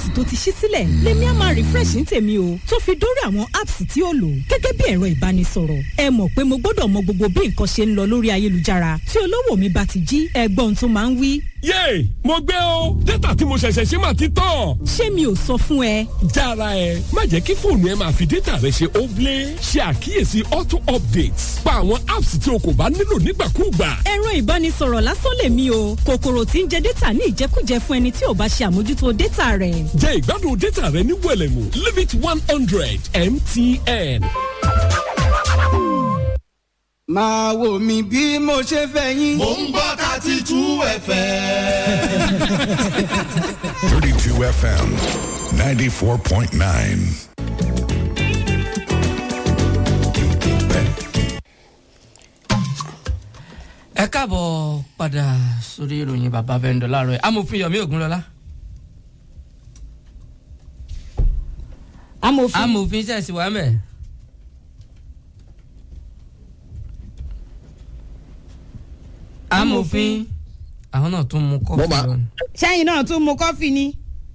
apps tó ti ṣí sílẹ̀ lèmi á máa refresh ní tèmi o tó fi dórí àwọn apps tí ó lò gẹ́gẹ́ bí ẹ̀rọ ìbánisọ̀rọ̀ ẹ mọ̀ pé mo gbọ́dọ̀ mọ gbogbo bí nǹkan ṣe ń lọ lórí ayélujára tí olówó mi bá ti jí ẹgbọ́n tó máa ń wí. yéè mo gbé o dátà tí mo ṣẹ̀ṣẹ̀ ṣe máa ti tán. ṣé mi ò sọ fún ẹ. jára ẹ má jẹ́ kí fóònù ẹ máa fi dátà rẹ ṣe óblé ṣe àkíyèsí auto updates pa àwọn apps tí o kò bá nílò nígbàkúùgbà. ẹ̀rọ ìbánisọ̀rọ̀ lásán lèmi o kòkòrò tí ń jẹ dátà ní ìjẹkújẹ fún ẹni tí ò bá ṣe àmójútó dátà rẹ̀. jẹ́ ìgbádùn dátà rẹ ní wẹ̀lẹ̀mú limit one hundred mtn. máa wò mí bí mo ṣe fẹ́ yín. mò ń gbọ́ thirty two fm. 32 FM 94.9. ẹ káàbọ̀ padà sórí ìròyìn bàbá bẹ́ńdọ̀ láàárọ̀ yìí amòfin yomi ogunlọ́lá amòfin amòfin ṣẹ̀sì wà mẹ́. amòfin àwọn náà tún mú kọ́fì Bọ́bà. lọ. sẹ́yìn náà tún mu kọ́fì ni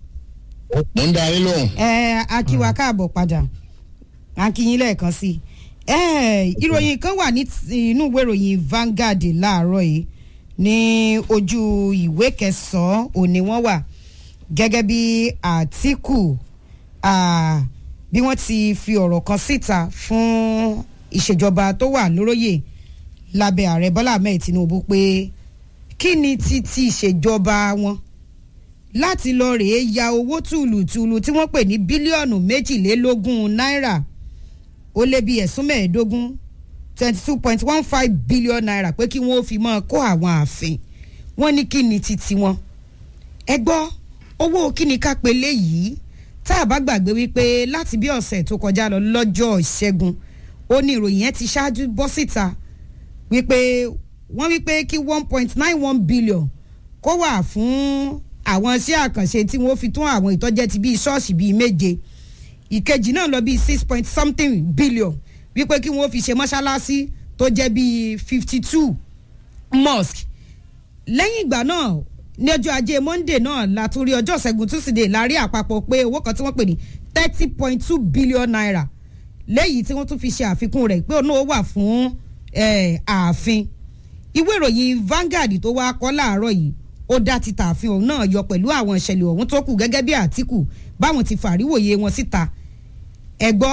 mo ń darí lóhùn. ẹ akíwa káàbọ̀ padà akíyín lẹ́ẹ̀kan sí i ẹ ìròyìn kan wà ní ti- inú ìwé ìròyìn Vanguard láàárọ̀ yìí ní ojú ìwé kẹsàn-án òní wọ́n wà gẹ́gẹ́ bí Àtíkù ah, bí wọ́n ti fi ọ̀rọ̀ kan síta fún ìṣèjọba tó wà lóróyè lábẹ́ ààrẹ Bọ́lá Ahmed Tinubu pé kí ni ti ti ìṣèjọba wọn láti lọ rèé ya owó tùlùtùlù tí wọ́n pè ní bílíọ̀nù méjìlélógún náírà ó lé bí ẹ̀sùn mẹ́ẹ̀ẹ́dógún twenty two point one five billion naira pé kí wọ́n ó fi máa kó àwọn ààfin wọ́n ní kí ni titi wọn. ẹ gbọ́ owó kí ni ká pe léyìí tá a bá gbàgbé wípé láti bí ọ̀sẹ̀ tó kọjá lọ lọ́jọ́ ìṣẹ́gun ó ní ìròyìn yẹn ti ṣáájú bọ́ síta wípé wọ́n wípé kí one point nine one billion kó wà fún àwọn iṣẹ́ àkànṣe tí wọ́n fi tún àwọn ìtọ́jẹ́ ti bíi ṣọ́ọ̀ṣì bíi méje ìkejì náà lọ bíi six point something billion wípé kí wọ́n fi ṣe mọ́ṣáláṣí tó jẹ́ bíi fifty two mosque lẹ́yìn ìgbà náà ní ọjọ́ ajé monday náà látúrí ọjọ́ ṣẹ́gun tuesday la rí àpapọ̀ pé owó kan tí wọ́n pè ní thirty point two billion naira lẹ́yìn tí wọ́n tún fi ṣe àfikún rẹ̀ pé òun náà wà fún eh, ààfin ìwé ìròyìn Vanguard tó wá kọ́ láàárọ̀ yìí ó dá ti tààfin òun náà yọ pẹ̀lú àwọn ìṣẹ̀lẹ̀ ọ̀hún tó kù gẹ́gẹ́ bí Àtíkù báwọn ti fàríwòye wọn síta ẹ gbọ́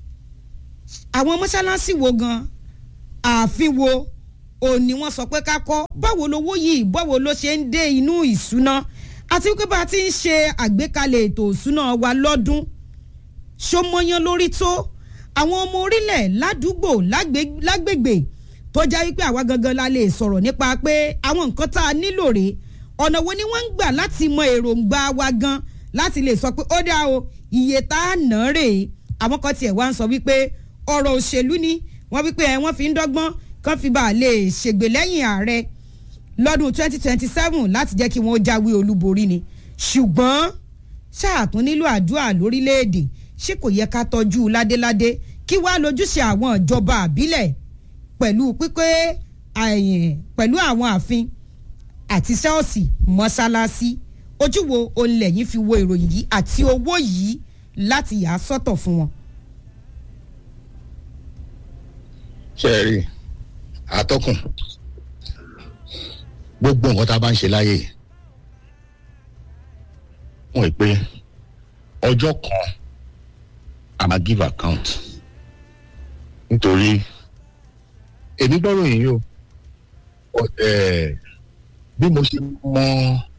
àwọn mọ́ṣáláṣí wo gan ààfin wo òun ni wọ́n sọ pé ká kọ́ báwo lowó yìí báwo ló ṣe ń dé inú ìṣúná àti wípé bá a ti ń ṣe àgbékalẹ̀ ètò ìṣúná wa lọ́dún ṣọmọyán lórí tó àwọn ọmọ orílẹ̀ ládùúgbò lágbè- lágbègbè tó já wípé àwa gangan la lè sọ̀rọ̀ nípa pé àwọn nǹkan tá a nílò rèé ọ̀nà wo ni wọ́n ń gbà láti mọ èròǹgbà wa gan láti lè sọ pé ó dá o iye tá a ná rèé àwọn kan tiẹ̀ wá ń sọ wípé ọ̀rọ̀ òṣèlú ni wọ́n wípé ẹ̀ wọ́n fi ń dọ́gbọ́n kán fi bá a lè ṣègbè lẹ́yìn ààrẹ lọ́dún 2027 láti jẹ́ kí wọ́n jáwé olúborí ni ṣùgbọ́n ṣáàtún nílò àdúrà lórílẹ̀‐èdè ṣé kò yẹ ká tọ́jú ládéládé kí wàá lójúṣe àwọn ìjọba àbílẹ̀ pẹ̀lú pípé àyìn pẹ̀lú àwọn ààfin àti ṣọ́ọ̀ṣì mọ́ṣáláṣí ojú wo olè yìí fi wo ìròyìn yìí àti owó yìí láti yà á sọ́tọ̀ fún wọn. ṣe é rí àtọkùn gbogbo nǹkan tá a bá ń ṣe láyè wọn pé ọjọ́ kan a máa give account nítorí èmi gbọ́rọ̀ yìí o ọ- eh, bí mo ṣe mọ